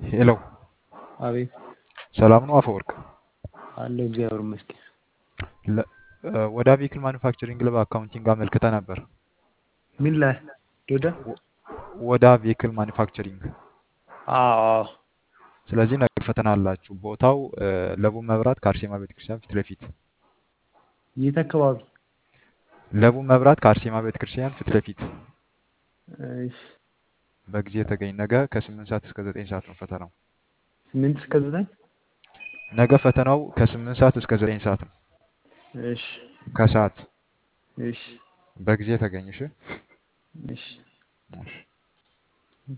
ሄሎ አቤት ሰላም ነው አፈወርቅ? አለሁ እግዚአብሔር ይመስገን። ለ- እ፣ ወደ ቬሂክል ማኑፋክቸሪንግ ለብ አካውንቲንግ አመልክተህ ነበር። ምን ላይ ዶዳ? ወ- ወደ ቬሂክል ማኑፋክቸሪንግ። አዎ አዎ። ስለዚህ ነገ ፈተና አላችሁ። ቦታው እ፣ ለቡ መብራት ከአርሴማ ቤተክርስቲያን ፊት ለፊት። የት አካባቢ? ለቡ መብራት ከአርሴማ ቤተክርስቲያን ፊት ለፊት። እሺ፣ በጊዜ ተገኝ። ነገ ከስምንት ሰዓት እስከ ዘጠኝ ሰዓት ነው ፈተናው። ስምንት እስከ ዘጠኝ ነገ ፈተናው ከስምንት ሰዓት እስከ ዘጠኝ ሰዓት ነው እሺ ከሰዓት። እሺ በጊዜ ተገኝ። እሺ እሺ። እሺ።